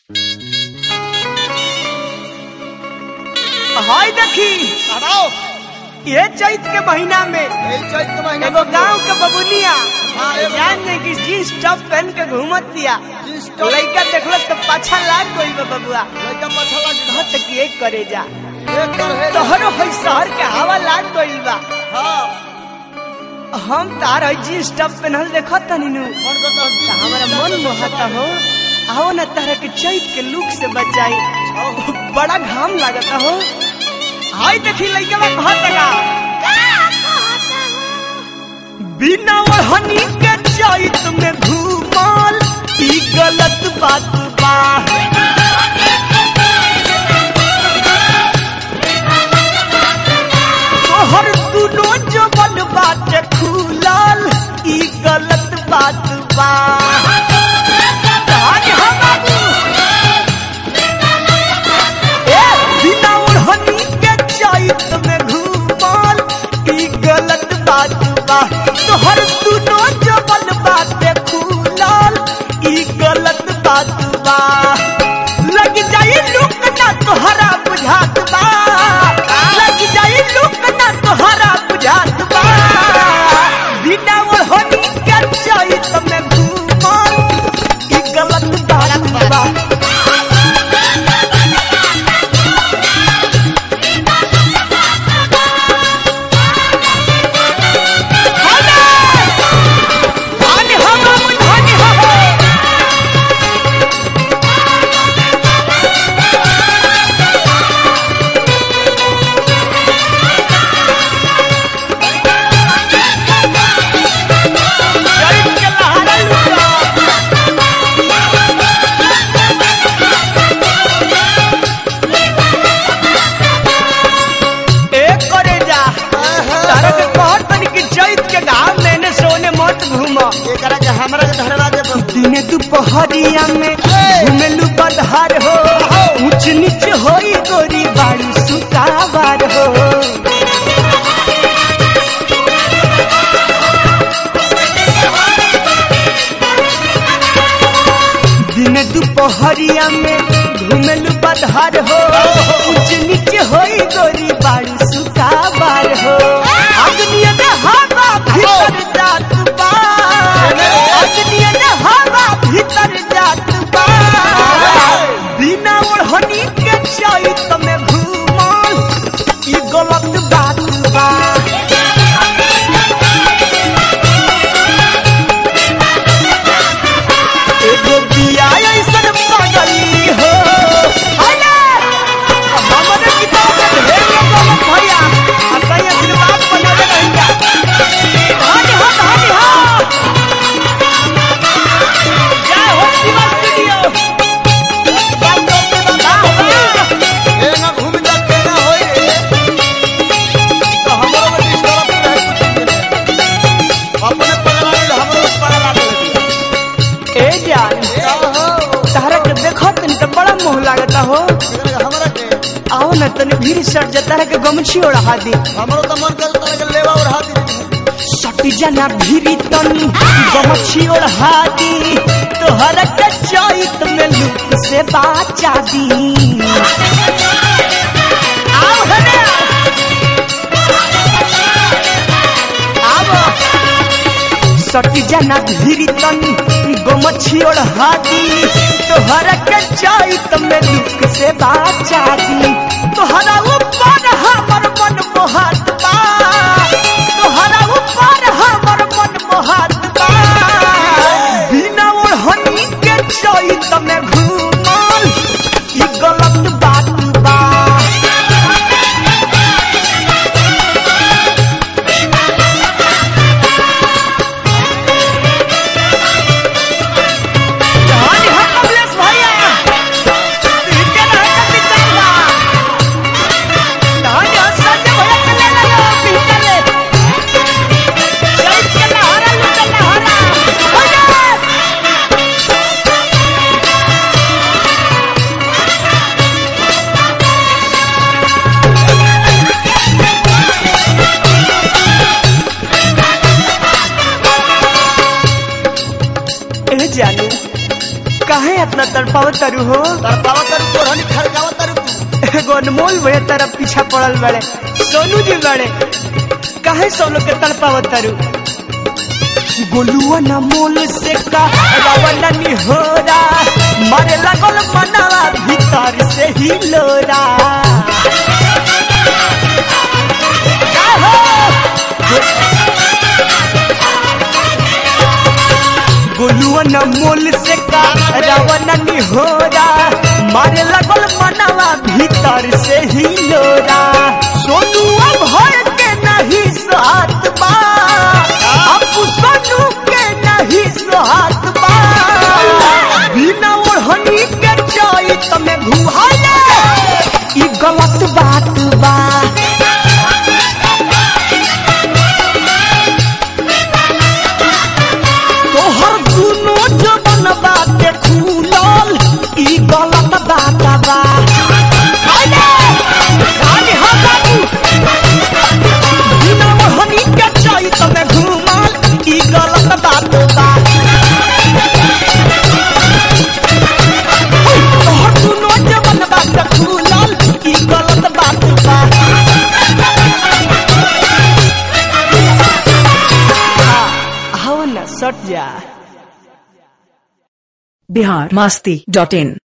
हाय देखी बताओ ये चैत के महीना में यही चैत के महीना एगो में गांव के बबुनिया हाँ, एगो जान ने कि जींस टॉप पहन के घूमत दिया जींस टॉप- लड़का देखलक तो पाछा लाग गई बा बबुआ लड़का पाछा लग गया। कहत कि एक करे जा एक कर है तोहरो है शहर के हवा लाग गई बा हाँ हम तार है जींस टॉप पहनल देखत तनी नु मन करता है त हमारा मन मोहता हो आओ ना तारा के चैत के लुक से बचाई बड़ा घाम लागता हो हाय देखी लइका बा कहत का बिना ओढ़नी के चैत में घूमल ई गलत बात बा तोहर दुनो जबन बाटे खुलल ई गलत बात बा आज हम बाबू ए बिना ओढ़नी के चैत में घूमल ई गलत बात बा तोहर दुनो जबन बाटे खुलल ई गलत बात बा लग जाई लुक ना तोहरा बुझात बा लग जाई लुक ना तोहरा बुझात बा बिना ओढ़नी के चैत में घूमल ई गलत बात बा धन्य हो बाबू धन्य हो चैत के लहरा लुटा ए करे जा तारा के कहत तनी कि चैत के घाम में ने सोने मत घूमा एकरा के हमरा के धरवा दे बम। दिने दुपहरिया में घुमेलु बदहार हो ऊंच नीच होई गोरी बाड़ी सुतावार हो दिने दुपहरिया में घुमेलु बदहार हो ऊंच नीच होई गोरी बाड़ी सुतावार हो अग्निय में हवा भीतर जात बा अग्निय में हवा भीतर जात बा बिना ओढ़नी के चैत में घूमल ई गलत बात बा एगो बिया ऐसन पगली हो अरे हमरे किताब में ढेर लोग भैया असई आशीर्वाद बनावे रहिया हरि हो हरि हो जय हो शिवा स्टूडियो बात तो अपने बात हो। ए ना घूम जा के ना होई। तो हमरो के डिस्टर्ब नहीं है। अपने पगला गइल, हमरो के पगला गइल। ए जान ए हो। तारा के देखत तनी त बड़ा मोह लागता हो एकरा के हमरा के आओ न तनी भीड़ सट जा तारा के गमछी ओढ़ा दी हमरो तो मन कर तारा के लेवा उड़ा दी सटी जाना भीरी तनी गमछी ओढ़ा दी तोहरा के चैत में लुक से बाचा दी आओ हने आओ सटी जाना भीरी तनी गमछी ओढ़ा दी तोहरा के चैत में लुक से बाचा दी तोहरा ऊपर हमर मन मोहत बा तोहरा ऊपर हमर मन मोहत बा बिना ओढ़नी के चैत में घूमल ई गलत बात बा धन्य हो कमलेश भैया इनके रहते पिछड़वा धन्य हो संजय भैया के ले ले पीछे ले चैत के लहरा लुटा लहरा भैया काहे इतना तड़पाव तरु हो तरपावा तर तोरहनी खड़कावा तर तू एगो अनमोल भैया तरफ पीछा पड़ल बड़े सोनू जी बड़े काहे सब लोग के तड़पाव तरु गोलुआ न मोल से का रावण निहोरा मारे लगल मनवा भीतर से ही लोरा का हो? गोलुआ न मोल से का रावण निहोरा मारे लगल मनवा भीतर से ही लोरा सोनुआ भर के नहीं साथ बा अब सोनू के नहीं साथ बा बिना ओढ़नी के चैत में घुमाले ई गलत बात बा तोहर दुनो जबन बाटे खुलल ई गलत बात बा आइले रानी हो बाबू बिना मोहनी के चैत में घुमल ई गलत बात बा तोहर दुनो जबन बाटे खुलल ई गलत बात बा आओ ना सट जा बिहार मस्ती डॉट इन